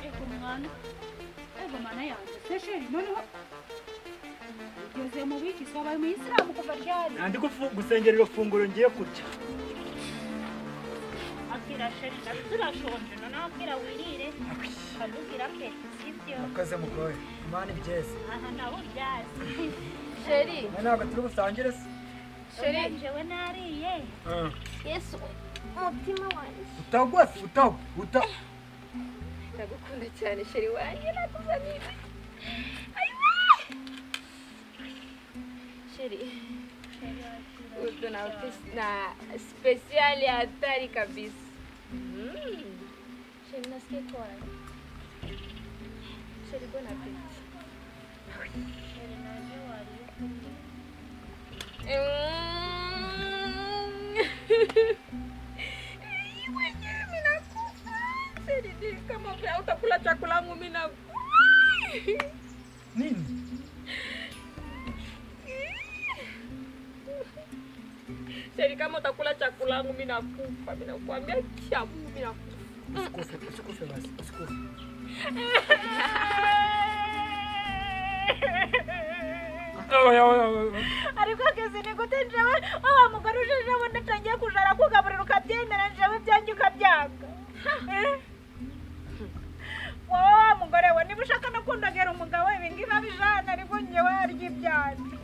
Egomwana, egomwana yanjye sesheri noneho ugeze mu biki twabaye umuyisilamu kuva ryari nandi gusengera iro funguro ngiye kurya abwira sheri nawe turashonje noneho abwira wirire akabwira ke sibyo ukaze mugoye imana ibyeze aha nawe uryazi sheri mwe ntabwo turi busangire se sheri Ubu njyewe nariye yesu umutima wanjye utagwa se utagwa uta ndagukunda cyane sheri wanjye nakuzaniye sheri utu na utu- na spesiali hatari kabisa Mm. sheri nasikia kwa sheri bona apeti sheri naje wariye Mwenyewe mimi nakufa. Sheri, ni kama utakula chakula yangu mimi nakufa. nini Sheri, kama utakula chakula yangu mimi nakufa. Mimi nakwambia chabu mimi nakufa. usikufe usikufe basi usikufe ariko kizini gute njyewe wa mugore uje njyewe natangiye kujara kugaburira ukabyemera njyewe ibyanjye ukabyanga wowe wa mugore we niba ushaka no kundagera umugabo we ibi ngibi abijana ariko njyewe arya ibyanjye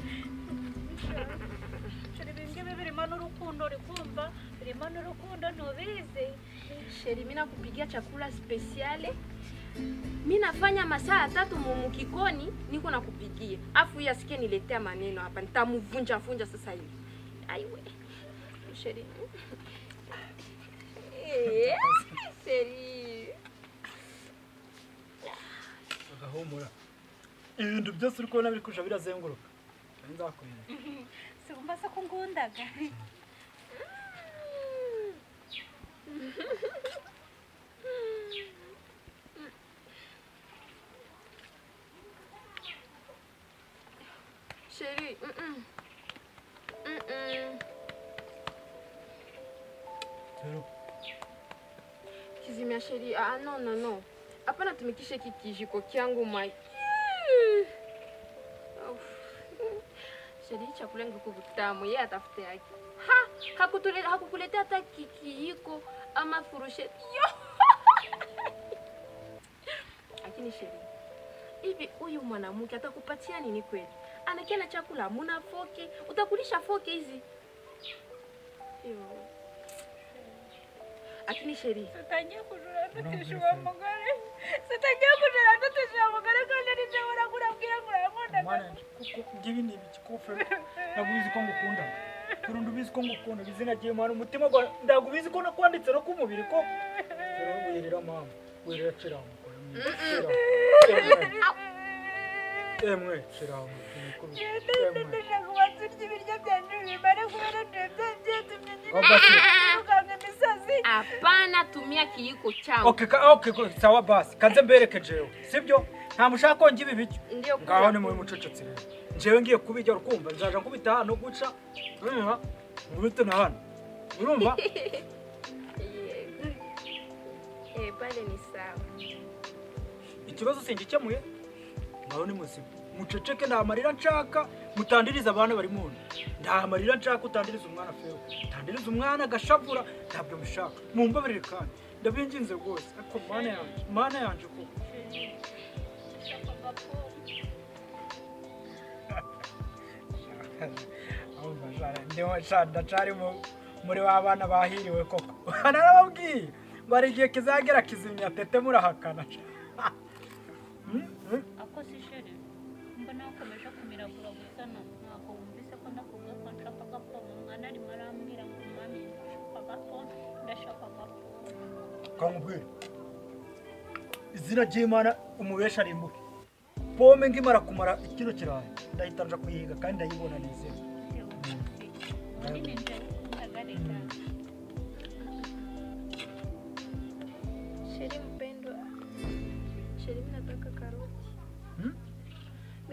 Sheri, ibi ngibi birimo n'urukundo uri kumva birimo n'urukundo ntubizi Sheri, mimi nakupigia chakula spesiale. Mimi nafanya masaa tatu mumu kikoni niko nakupigia. Afu yeye asikie niletea maneno hapa. Nitamvunja vunja sasa hivi. Aiwe. Sheri. Eh, Sheri. agahumura ibintu byose uri kubona biri kuja birazenguruka Nari nzakurinda si wumva se ko ngundaga Chérie, mm-mm. Mm-mm. rero Kizimia chérie, ah non non non. Hapana tumikishe hiki kijiko kyangu mwa. Chérie, chakula ngiko kitamu, yeye atafute yake. Ha, hakutule hakukuletea hata ki- kijiko ama furusheti. Yo. Lakini chérie, hivi huyu mwanamke atakupatia nini kweli? Anakia na chakula, muna foke, utakulisha foke hizi. Yo. Lakini chérie, zitangiye kujura ntutishe uwo mugore zitangiye kujura ntutishe uwo mugore kandi n'ibyo uragura abwira ngo urayakundaga mwana kuko ngibi ni ibikikufe ndagubizi ko ngukunda kurundi ubizi ko ngukunda izina ry'imana umutima gwa ndagubizi ko nakwanditse no k'umubiri ko rero wirira mama wirira kiramuko emwe kiramuko emwe ndashaka ubanza urya ibiryo byanjye bimare kubera ndebye byatumye nyine Oba se. tukanga imisozi hapana, tumia kijiko changu. okay ka, okay ko- sawa basi kanze mbereke jewe sibyo nta mushaka ko ngibi ibiryo Ndio ngaho ni muri mucecetse rero jewe ngiye kubijya urukumva nzaja nkubita hano guca urumva nkubite na hano urumva Yego. Eh, pale ni sawa. ikibazo singikemuye ngaho ni muzima muceceke nta marira nshaka mutandiriza abana bari mu nda nta marira nshaka utandiriza umwana feo utandiriza umwana agashavura ntabyo mushaka mumbabarire kandi ndabinginze rwose ariko mana yanjye mana yanjye ko ndacari muri wa bana bahiriwe koko narababwiye bari igihe kizagera kizimya tete murahakana ako si sheri mbona wakomeje kumiragura gusa ntabwo wumvise ko ndakuvuga ko nshaka agapoma umwana arimo arambwira ngo mami ndashaka agapoma ndashaka agapoma kamubwire izina ry'imana umubesha arimbuke pome ngimara kumara ikiro kirayi ndahita nja kuyiga kandi ndayibona neza ndeba umunsi munini njyewe ndagarira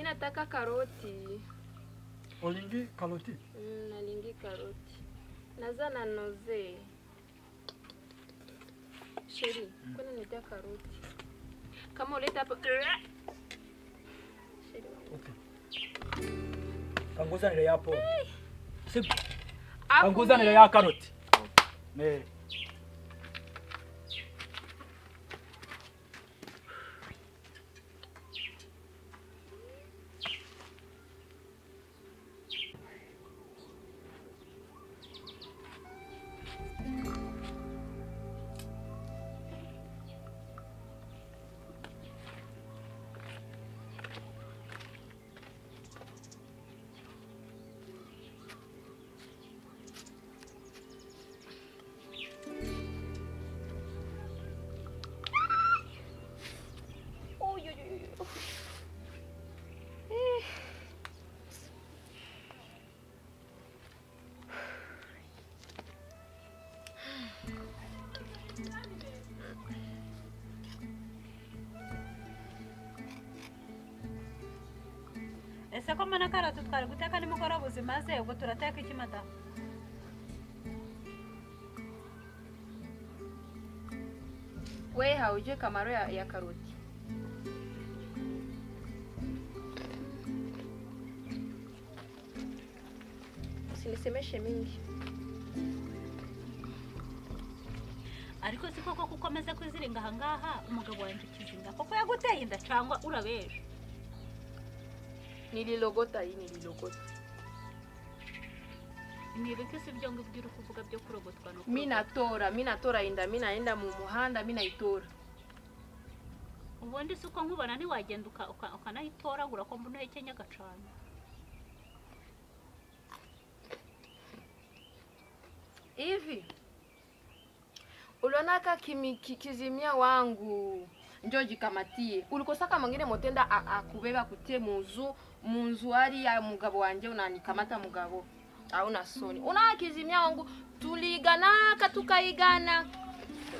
nataka karoti Olingi karoti. Mm, nalingi karoti naza na noze sheri kwani nitia karoti kama uleta hapo Sheri, Okay. Kanguzanire ya pome. Sibyo. hapo Kanguzanire ni- ya karoti. Eh. Uy, uy, uy, uy. ese ko mbona karoti twari guteka nimugoroba buzima ze ubwo turateka iki madamu we haujue kamaro ya, ya karoti usinisemeshe mingi ariko si koko ko ukomeza kwiziringa ahangaha umugabo wanjye ukizinga koko yaguteye inda cyangwa urabeje nililogota hii nililogota nibuke si ibyo ngibyo uri kuvuga byo kurogotwa no mi natora mi natora inda mi naenda mu muhanda mi naitora ubundi si uko nkubona ntiwagenda uka- uka- ukanayitoragura ko mbona uhekenya agacana hivi ulionaka kimi, ki- kizimia wangu njo jikamatie ulikosaka mwingine motenda a- akubeba kutie munzu munzu ari ya mugabo wanje unanikamata mugabo auna soni una kizimia wangu tuliganaka tukaigana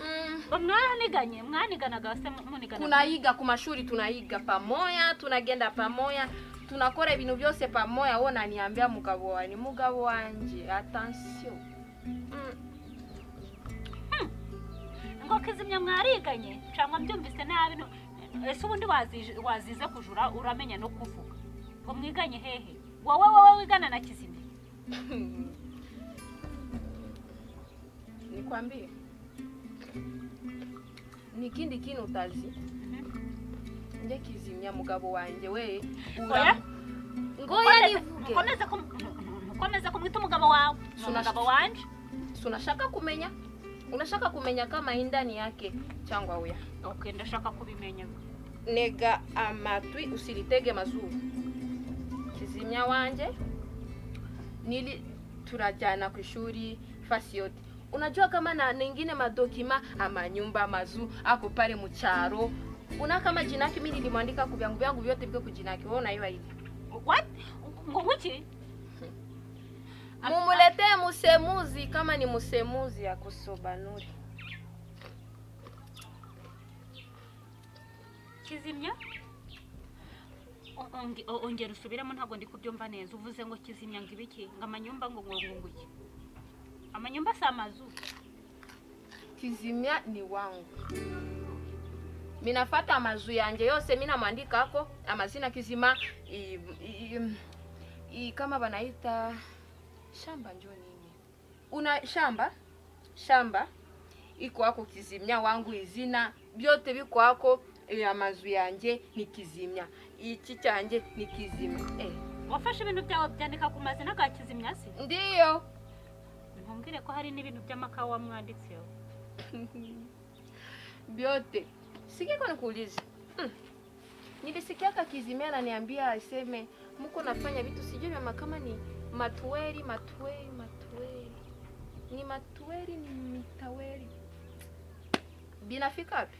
mm. mwaraniganye mwaniganaga se mu- munigana tunaiga kumashuri tunaiga pamoya tunagenda pamoya tunakora ibintu byose pamoya wo naniambia mugabo wani mugabo wanje attention mm. ngo kizimya mwariganye cyangwa mbyumvise nabi no- ese ubundi wazize- wazize kujura uramenya no kuvuga ngo mwiganye hehe wowe wowe wigana na kizimya nikwambie ni kindi kini utazi nje kizimya mugabo wanje we Oya. ngoya nivuge mukomeze kum- mukomeze kumwita umugabo wawe ni Sunashiki. umugabo wanje Si unashaka kumenya unashaka kumenya kama hii ndani yake changwa uya okay ndashaka kubimenya nega amatwi usilitege mazuru kizimya wanje nili turajana ku ishuri fasi yote unajua kama na nengine madokima amanyumba mazu ako pale mucharo una kama jinaki mi nilimwandika ku vyangu vyangu vyote viko kujinaki wewe unaiwa hivi what ngo kuki mumuletee musemuzi kama ni musemuzi akusobanuri kizimya O- onge- o- ongera usubiremo ntabwo ndi kubyumva neza uvuze ngo kizimya ngo ibiki ngo amanyumba ngo ngo ngo iki amanyumba si amazu kizimya ni wangu minafata amazu yanje yose minamwandikako amazina kizima i, i, i, kama banaita shamba njo nini una shamba shamba iko ako kizimya wangu izina byote biko ako eh, amazu yanje ni kizimya iki cyanje ni kizima eh. wafashe ibintu byawe byandika ku mazina ka kizimya si ndiyo ntumbwire ko hari n'ibintu by'amakawa mwanditseho vyote sikia kwa nikuuliza mm. nilisikiaka kizimia ananiambia aseme mko nafanya vitu sijui vyama kama ni matueri matueri matueri ni matueri ni mitaweri binafika wapi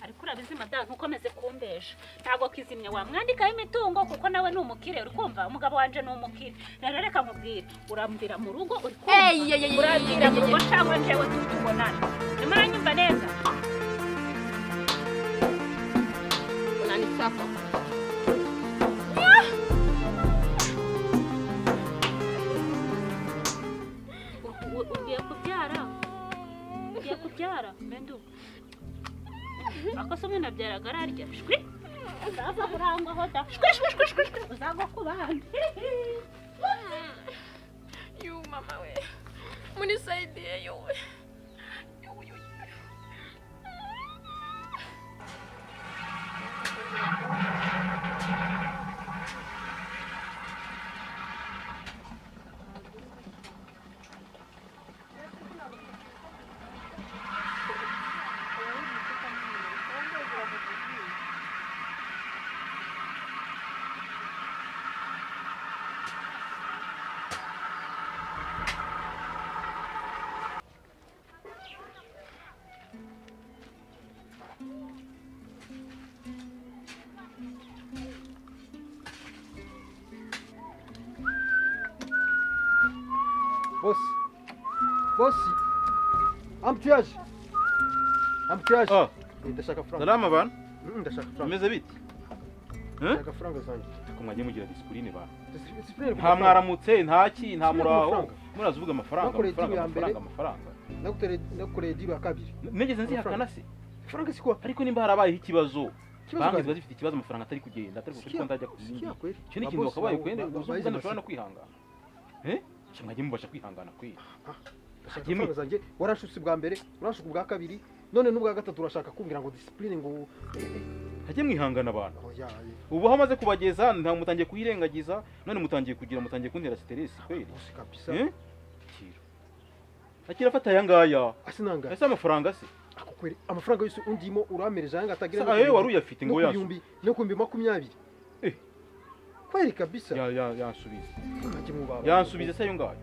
ariko urabizi madamu ntukomeze kumbeje ntabwo kizimya wamwandikaho imitungo kuko nawe ni umukire uri kumva umugabo wanje ni umukire rero reka nkubwire urambwira mu rugo uri Ey, ey, ey, kumva ey, urambwira ey, mu ey, rugo cyangwa njyewe tutubonana ntimuranyumva neza unanifanya hapa. U- ugiye kubyara ugiye kubyara mbendu akoso umwana abyaraga ararya shwi uzava kurangwaho da shwi shwi shwi shwi shwi uzagwa ku bandi Yu mama we. Munisaidie yu we. Yu, yu, yu. Bosi. Bosi. Amtuyaje. Amtuyaje. Ah, Ndashaka franga. salama bana Mm, Ndashaka franga. bameze bite Ndashaka franga zanjye. ariko mwajye mugira disipurine bana Disipline nta mwaramutse nta ki nta Sibyo, muraho amafaranga. muraza uvuga amafaranga Nakoreye igihugu amafaranga ya mbere. amafaranga amafaranga Nagutere nagukoreye deal ya kabiri. N- nigeze nzihakana Amafaranga. se Franga sikuwa. ariko nimba harabaye ikibazo Kibazo banki ziba gani? zifite ikibazo amafaranga atari kugenda atari kuri Sikia. konti ajya kuzindi Sikia kweli. icyo ni ikintu Mabosi wakabaye ba- kwenda ba- ba- uzi bayizi ubwo masi. dushobora no kwihangana Eh? Cya mwagiye mubasha kwihangana kweli Ndashaka Jimmy. franga zanjye. Warashutse bwa mbere, uranshaka ubwa kabiri. None n'ubwa gatatu urashaka kumbwira ngo disipline ngo hajye mwihangana abantu oya. ubu aho maze kubageza nta mutangiye kuyirengagiza none mutangiye kugira mutangiye kuntera siteresi kweli Bosi kabisa. Eh? Kira. akira afata aya ngaya Asinanga. ese amafaranga se Ako kweli. Amafaranga yose undimo uramereje yanga atagira. Sa- ayo wari uyafite ngo ngo yasu yasubije. No kumbi makumyabiri. Eh. Kweli kabisa. Ya- ya- yansubize Ntacyo mubaba. yansubize se ayo ngayo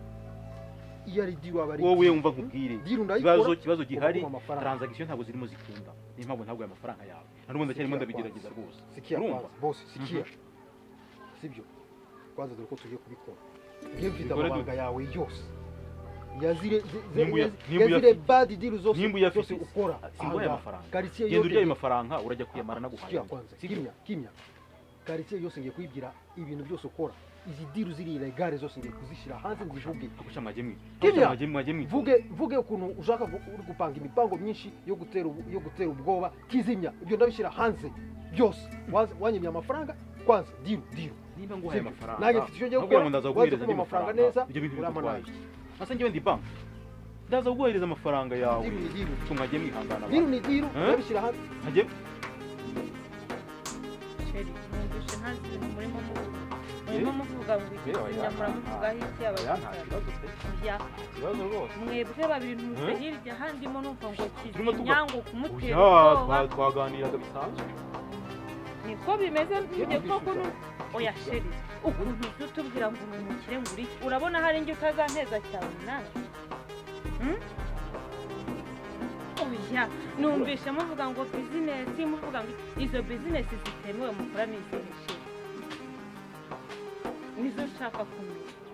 iyo ari diru aba ari wowe wumva nkubwire diru ikibazo ndayikora ikibazo gihari ubona amafaranga. taranzagisiyo ntabwo zirimo zikunda niyo mpamvu ntabwo aya mafaranga yawe na n'ubundi ndacyarimo Sikia ndabigerageza kwanza. rwose sikia urumva kwanza bose sikia sibyo kwanza dore ko tugiye kubikora iyo mfite Bikore amabanga yawe yose yazire ze- ze- Nimba uya- yazi- nimba yazire uyafite. bad deal zose Nimba uyafite zose ukora si nguhaye Aha, amafaranga. quartier genda urya ayo yose mafaranga urajya kwiyamara naguhaye sikia kwanza sibyo? kimya kimya quartier yose ngiye kuyibwira ibintu byose ukora izi diru ziri ilegale zose ngiye kuzishyira hanze ngo ubivuge Ako cya mwajye mwi- ako Kimya. cya mwajye mwajye mwi- vuge vuge ukuntu ushaka gu- uri gupanga imipango myinshi yo gutera ubu- yo gutera ubwoba kizimya ibyo ndabishyira hanze byose Waza- wanyimye amafaranga kwanza diru diru nimba nguhaye Sibyo. amafaranga Nanjye mfite icyo ngiye nakubwira gukora, ngo waza ndaza kuguhereza kumpa andi amafaranga neza, ibyo bintu urampa bigutwaye nabi. asa njyewe ndi banki ndaza kuguhereza amafaranga yawe diru ni diru cyo mwajye mwihangana diru ni diru Eh? ndabishyira hanze Mwajye- Sheri, numvise nta kintu murimo muvuga. Eh? Murimo muvuga ngo iki Eh, oya, kinya muramuvugaho iki oya, nta abaganga. kibazo pe. Oya, Ikibazo rwose Mwebwe babiri ntuze Eh? hirya aha ndimo numva ngo Turimo tuga- kinyango kumutera Oya, ubwoba. twa- twaganiraga bisanzwe Niko bimeze njye Turimo koko twishyura. nu- Oya Sheri, ukuntu uzi utubwira ngo uri umukire ngo uri iki? Urabona hari njye utazanteza cyane nawe. Hmm? Oya, numvise muvuga ngo bizinesi muvuga ngo izo bizinesi zitemewe mukora n'izihe Sheri? Nizo nshaka kumenya.